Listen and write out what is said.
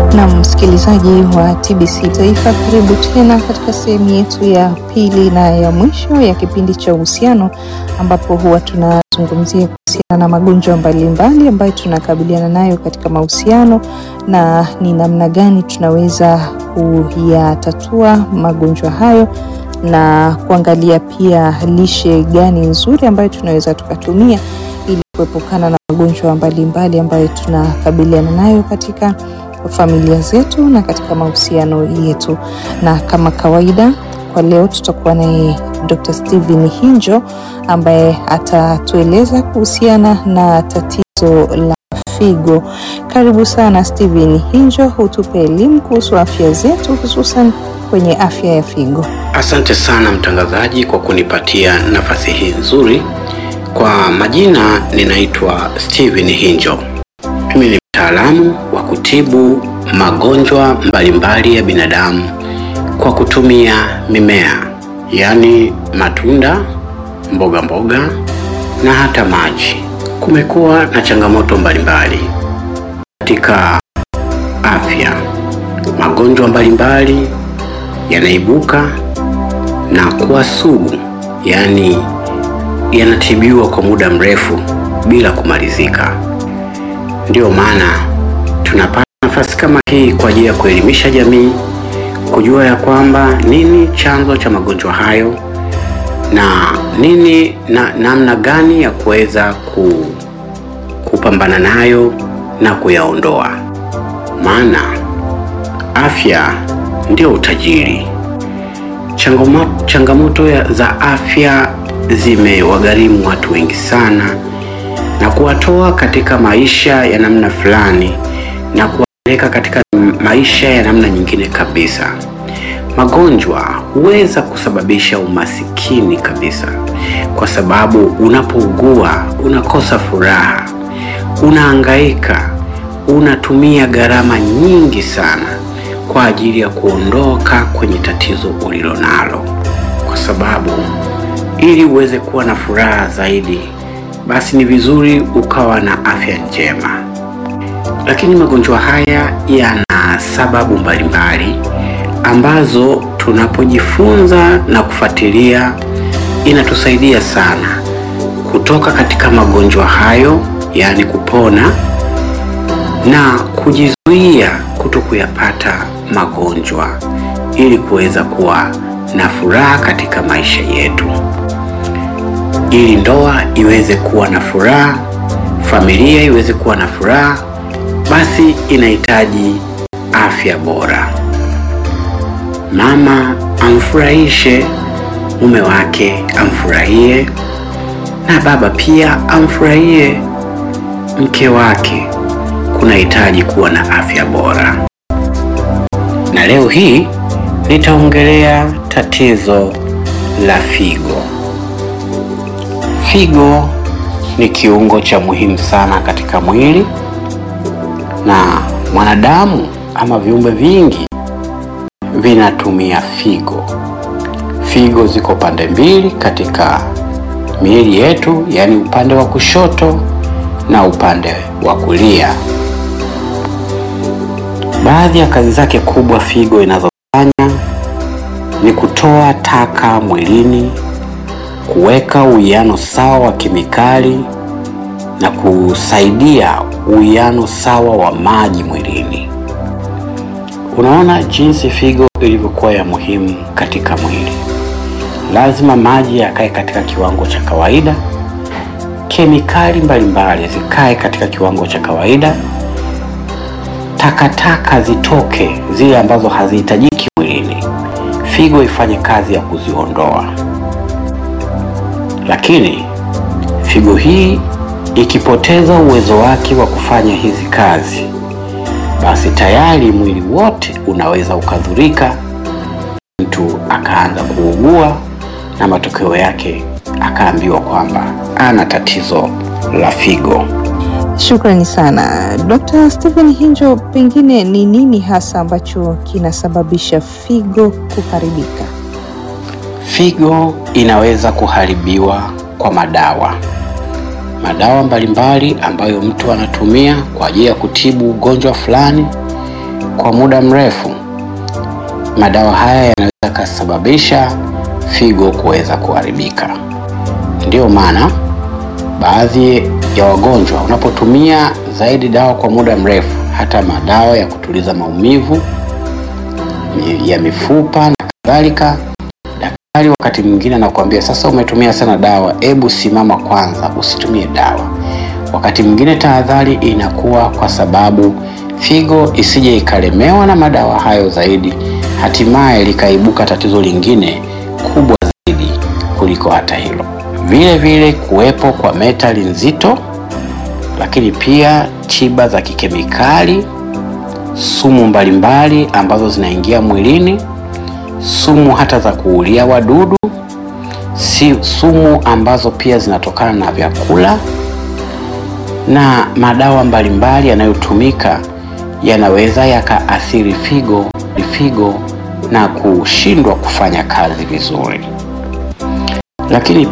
Na msikilizaji wa TBC Taifa, karibu tena katika sehemu yetu ya pili na ya mwisho ya kipindi cha uhusiano, ambapo huwa tunazungumzia kuhusiana na magonjwa mbalimbali ambayo tunakabiliana nayo katika mahusiano na ni namna gani tunaweza kuyatatua magonjwa hayo na kuangalia pia lishe gani nzuri ambayo tunaweza tukatumia ili kuepukana na magonjwa mbalimbali ambayo tunakabiliana nayo katika familia zetu na katika mahusiano yetu. Na kama kawaida, kwa leo tutakuwa naye Dr. Steven Hinjo ambaye atatueleza kuhusiana na tatizo la figo. Karibu sana Steven Hinjo, hutupe elimu kuhusu afya zetu hususan kwenye afya ya figo. Asante sana mtangazaji kwa kunipatia nafasi hii nzuri. Kwa majina ninaitwa Steven Hinjo. Mimi ni mtaalamu wa kutibu magonjwa mbalimbali ya binadamu kwa kutumia mimea, yaani matunda, mboga mboga na hata maji. Kumekuwa na changamoto mbalimbali katika afya. Magonjwa mbalimbali yanaibuka na kuwa sugu, yaani yanatibiwa kwa muda mrefu bila kumalizika. Ndiyo maana tunapata nafasi kama hii kwa ajili ya kuelimisha jamii, kujua ya kwamba nini chanzo cha magonjwa hayo na nini na namna gani ya kuweza ku, kupambana nayo na kuyaondoa. Maana afya ndio utajiri. Changamoto, changamoto ya, za afya zimewagharimu watu wengi sana na kuwatoa katika maisha ya namna fulani na kuwapeleka katika maisha ya namna nyingine kabisa. Magonjwa huweza kusababisha umasikini kabisa, kwa sababu unapougua unakosa furaha, unahangaika, unatumia gharama nyingi sana kwa ajili ya kuondoka kwenye tatizo ulilonalo, kwa sababu ili uweze kuwa na furaha zaidi basi ni vizuri ukawa na afya njema. Lakini magonjwa haya yana sababu mbalimbali ambazo tunapojifunza na kufuatilia inatusaidia sana kutoka katika magonjwa hayo, yaani kupona na kujizuia kuto kuyapata magonjwa ili kuweza kuwa na furaha katika maisha yetu ili ndoa iweze kuwa na furaha, familia iweze kuwa na furaha, basi inahitaji afya bora. Mama amfurahishe mume wake, amfurahie na baba pia amfurahie mke wake. Kunahitaji kuwa na afya bora, na leo hii nitaongelea tatizo la figo. Figo ni kiungo cha muhimu sana katika mwili na mwanadamu ama viumbe vingi vinatumia figo. Figo ziko pande mbili katika miili yetu, yaani upande wa kushoto na upande wa kulia. Baadhi ya kazi zake kubwa figo inazofanya ni kutoa taka mwilini kuweka uwiano sawa wa kemikali na kusaidia uwiano sawa wa maji mwilini. Unaona jinsi figo ilivyokuwa ya muhimu katika mwili. Lazima maji yakae katika kiwango cha kawaida, kemikali mbalimbali zikae katika kiwango cha kawaida, takataka zitoke, zile ambazo hazihitajiki mwilini, figo ifanye kazi ya kuziondoa lakini figo hii ikipoteza uwezo wake wa kufanya hizi kazi, basi tayari mwili wote unaweza ukadhurika, mtu akaanza kuugua na matokeo yake akaambiwa kwamba ana tatizo la figo. Shukrani sana Dr. Stephen Hinjo, pengine ni nini hasa ambacho kinasababisha figo kuharibika? Figo inaweza kuharibiwa kwa madawa, madawa mbalimbali ambayo mtu anatumia kwa ajili ya kutibu ugonjwa fulani, kwa muda mrefu, madawa haya yanaweza kasababisha figo kuweza kuharibika. Ndiyo maana baadhi ya wagonjwa unapotumia zaidi dawa kwa muda mrefu, hata madawa ya kutuliza maumivu ya mifupa na kadhalika, daktari wakati mwingine anakuambia sasa, umetumia sana dawa, hebu simama kwanza, usitumie dawa. Wakati mwingine tahadhari inakuwa kwa sababu figo isije ikalemewa na madawa hayo zaidi, hatimaye likaibuka tatizo lingine kubwa zaidi kuliko hata hilo. Vile vile kuwepo kwa metali nzito, lakini pia tiba za kikemikali, sumu mbalimbali ambazo zinaingia mwilini, sumu hata za kuulia wadudu, si sumu ambazo pia zinatokana na vyakula na madawa mbalimbali yanayotumika yanaweza yakaathiri figo figo na kushindwa kufanya kazi vizuri, lakini